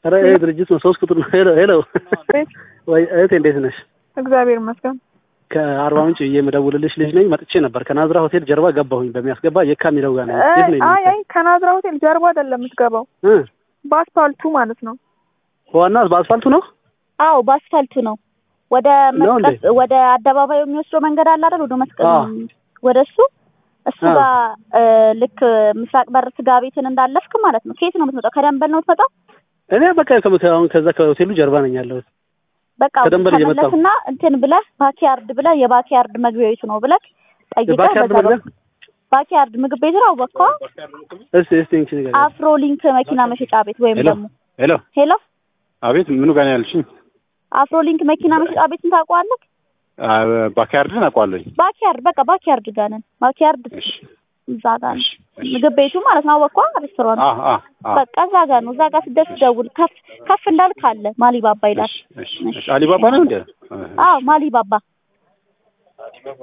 ኧረ ይሄ ድርጅት ነው ሶስት ቁጥር ነው። ሄሎ ሄሎ፣ ወይ እህቴ እንዴት ነሽ? እግዚአብሔር ይመስገን። ከአርባ ምንጭ የምደውልልሽ ልጅ ነኝ። መጥቼ ነበር ከናዝራ ሆቴል ጀርባ ገባሁኝ። በሚያስገባ የካ የሚለው ጋር ነው። የት ነው አይ አይ ከናዝራ ሆቴል ጀርባ አይደለም የምትገባው፣ እ በአስፓልቱ ማለት ነው። ዋና በአስፋልቱ ነው። አዎ በአስፋልቱ ነው። ወደ ነው እንዴ? መስቀል ወደ አደባባዩ የሚወስደው መንገድ አለ አይደል? ወደ መስቀል አዎ። ወደ እሱ እሱ አዎ። ጋር እ፣ ልክ ምስራቅ በር ስጋ ቤትን እንዳለፍክ ማለት ነው። ከየት ነው የምትመጣው? ከደንበል ነው የምትመጣው? እኔ በቃ ከመ- አሁን ከዛ ከሆቴሉ ጀርባ ነኝ ያለሁት። በቃ ከደንበል እየመጣሁ። ተመለስና እንትን ብለህ ባኪያርድ ብለህ የባኪያርድ መግቢያ ቤቱ ነው ብለህ ጠይቀህ የባኪያርድ በዛ መግቢያ? በኩል ባኪያርድ ምግብ ቤት ነው በቃ እስቲ እስቲ እንቺ ነገር አፍሮ ሊንክ መኪና መሸጫ ቤት ወይም ሄሎ ደግሞ ሄሎ፣ ሄሎ አቤት፣ ምኑ ጋር ነው ያልሽኝ? አፍሮ ሊንክ መኪና መሸጫ ቤትን ታውቀዋለህ? ባካያርድን አውቀዋለሁኝ። ባኪያርድ በቃ ባኪያርድ ጋር ነን። ባኪያርድ እሺ፣ እዛ ጋር ነው እሺ፣ እሺ። ምግብ ቤቱ ማለት ነው። አወቅኳ ሬስቶራንት አ አ አ በቃ እዛ ጋር ነው። እዛ ጋር ስትደርስ ደውል። ከፍ ከፍ እንዳልክ አለ ማሊባባ ይላል። እሺ፣ እሺ፣ እሺ። አሊባባ ነው እንዴ? አዎ ማሊባባ